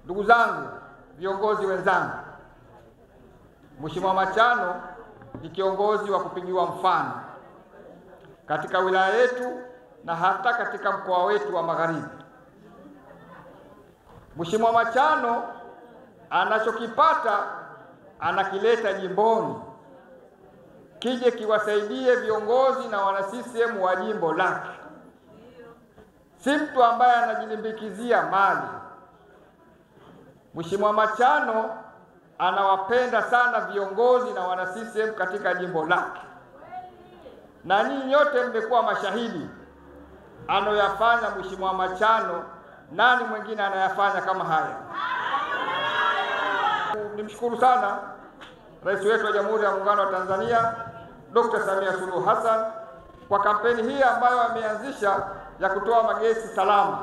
Ndugu zangu, viongozi wenzangu, Mheshimiwa Machano ni kiongozi wa kupigiwa mfano katika wilaya yetu na hata katika mkoa wetu wa Magharibi. Mheshimiwa Machano anachokipata anakileta jimboni, kije kiwasaidie viongozi na wana CCM wa jimbo lake. Si mtu ambaye anajilimbikizia mali. Mheshimiwa Machano anawapenda sana viongozi na wana CCM katika jimbo lake, na nyinyi nyote mmekuwa mashahidi anoyafanya Mheshimiwa Machano. Nani mwingine anayafanya kama haya? Nimshukuru sana Rais wetu wa Jamhuri ya Muungano wa Tanzania Dr. Samia Suluhu Hassan kwa kampeni hii ambayo ameanzisha ya kutoa magesi salama.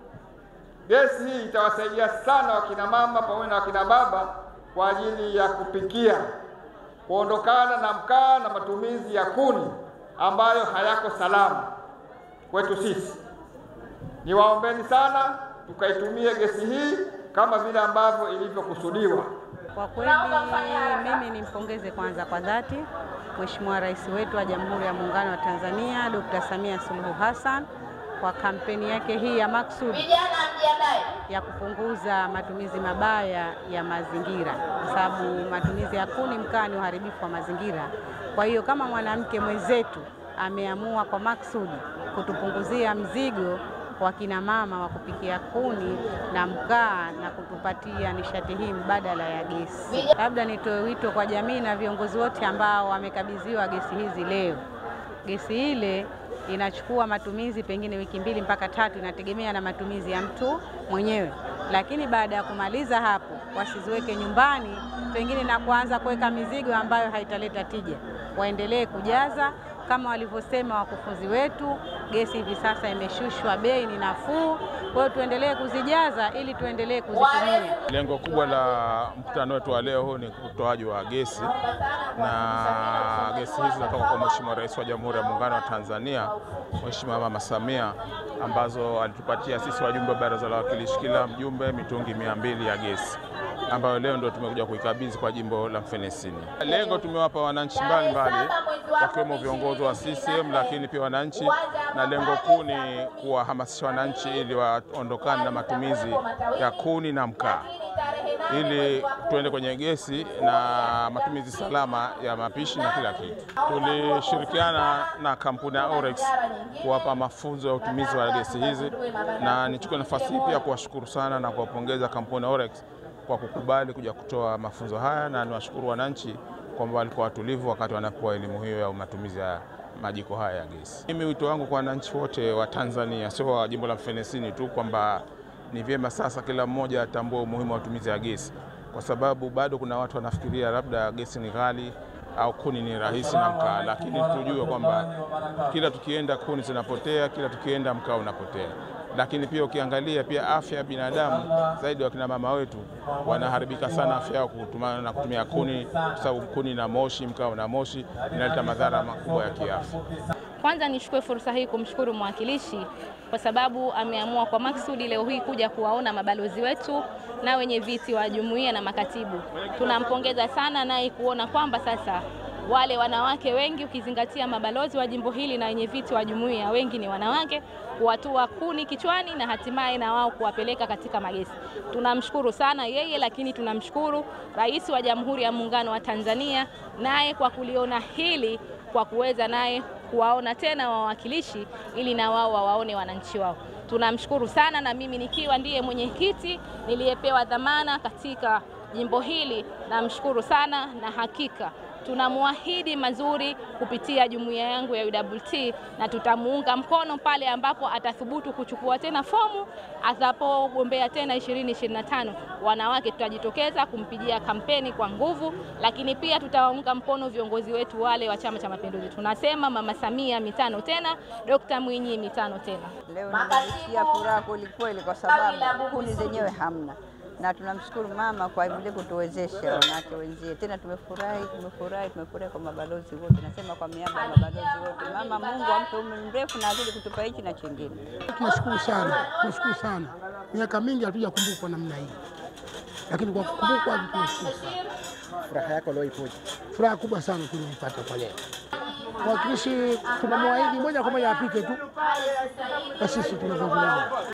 Gesi hii itawasaidia sana wakina mama pamoja na wakina baba kwa ajili ya kupikia, kuondokana na mkaa na matumizi ya kuni ambayo hayako salama kwetu sisi. Niwaombeni sana tukaitumie gesi hii kama vile ambavyo ilivyokusudiwa. Kwa kweli mimi nimpongeze kwanza kwa dhati Mheshimiwa Rais wetu wa Jamhuri ya Muungano wa Tanzania Dr. Samia Suluhu Hassan kwa kampeni yake hii ya maksudi ya kupunguza matumizi mabaya ya mazingira, kwa sababu matumizi ya kuni, mkaa ni uharibifu wa mazingira. Kwa hiyo kama mwanamke mwenzetu ameamua kwa maksudi kutupunguzia mzigo wa kina mama wa kupikia kuni na mkaa na kutupatia nishati hii mbadala ya gesi. Labda nitoe wito kwa jamii na viongozi wote ambao wamekabidhiwa gesi hizi leo. Gesi ile inachukua matumizi pengine wiki mbili mpaka tatu, inategemea na matumizi ya mtu mwenyewe, lakini baada ya kumaliza hapo wasiziweke nyumbani pengine na kuanza kuweka mizigo ambayo haitaleta tija. Waendelee kujaza kama walivyosema wakufunzi wetu, gesi hivi sasa imeshushwa bei, ni nafuu. Kwa hiyo tuendelee kuzijaza ili tuendelee kuzitumia. Lengo kubwa la mkutano wetu wa leo huu ni utoaji wa gesi, na gesi hizi zinatoka kwa Mheshimiwa Rais wa Jamhuri ya Muungano wa Tanzania, Mheshimiwa Mama Samia, ambazo alitupatia sisi wajumbe wa Baraza la Wawakilishi, kila mjumbe mitungi mia mbili ya gesi ambayo leo ndio tumekuja kuikabidhi kwa jimbo la Mfenesini. Lengo tumewapa wananchi mbalimbali wakiwemo viongozi wa CCM, lakini pia wananchi, na lengo kuu ni kuwahamasisha wananchi ili waondokane na matumizi ya kuni na mkaa ili tuende kwenye gesi na matumizi salama ya mapishi na kila kitu. Tulishirikiana na kampuni ya Orex kuwapa mafunzo ya utumizi wa gesi hizi, na nichukue nafasi hii pia kuwashukuru sana na kuwapongeza kampuni ya Orex kwa kukubali kuja kutoa mafunzo haya, na niwashukuru wananchi kwamba walikuwa watulivu wakati wanapewa elimu hiyo ya matumizi ya majiko haya ya gesi. Mimi wito wangu kwa wananchi wote wa Tanzania, sio wa jimbo la Mfenesini tu, kwamba ni vyema sasa kila mmoja atambue umuhimu wa matumizi ya gesi, kwa sababu bado kuna watu wanafikiria labda gesi ni ghali au kuni ni rahisi na mkaa, lakini tujue kwamba kila tukienda kuni zinapotea, kila tukienda mkaa unapotea. Lakini pia ukiangalia pia afya ya binadamu, zaidi wakina mama wetu wanaharibika sana afya yao kutumana na kutumia kuni, kwa sababu kuni na moshi, mkaa na moshi inaleta madhara makubwa ya kiafya. Kwanza nichukue fursa hii kumshukuru mwakilishi kwa sababu ameamua kwa maksudi leo hii kuja kuwaona mabalozi wetu na wenye viti wa jumuiya na makatibu. Tunampongeza sana naye kuona kwamba sasa wale wanawake wengi, ukizingatia mabalozi wa jimbo hili na wenye viti wa jumuiya wengi ni wanawake, kuwatua kuni kichwani na hatimaye na wao kuwapeleka katika magesi. Tunamshukuru sana yeye, lakini tunamshukuru Rais wa Jamhuri ya Muungano wa Tanzania naye kwa kuliona hili kwa kuweza naye kuwaona tena wawakilishi ili na wao wawaone wananchi wao. Tunamshukuru sana, na mimi nikiwa ndiye mwenyekiti niliyepewa dhamana katika jimbo hili, namshukuru sana, na hakika tunamwahidi mazuri kupitia jumuiya yangu ya UWT na tutamuunga mkono pale ambapo atathubutu kuchukua tena fomu atakapogombea tena 2025. Wanawake tutajitokeza kumpigia kampeni kwa nguvu, lakini pia tutawaunga mkono viongozi wetu wale wa Chama cha Mapinduzi. Tunasema Mama Samia mitano tena, Dr. Mwinyi mitano tena. Leo nimesikia furaha kwelikweli, kwa sababu kuni zenyewe hamna na tunamshukuru mama kwa vile kutuwezesha wanawake wenzie. Tena tumefurahi, tumefurahi, tumefurahi kwa mabalozi wote, nasema kwa miaba ya mabalozi wote. Mama, Mungu ampe umri mrefu na azidi kutupa hichi na chingine. Tunashukuru sana, tunashukuru sana. Miaka mingi hatuja kumbukwa namna hii. lakini kwa kukumbukwa tunashukuru sana. Furaha yako leo ipoje? Furaha kubwa sana tulipata kwa leo. Mwakilishi tunamwahidi moja kwa moja apite tu, na sisi tunavyoviona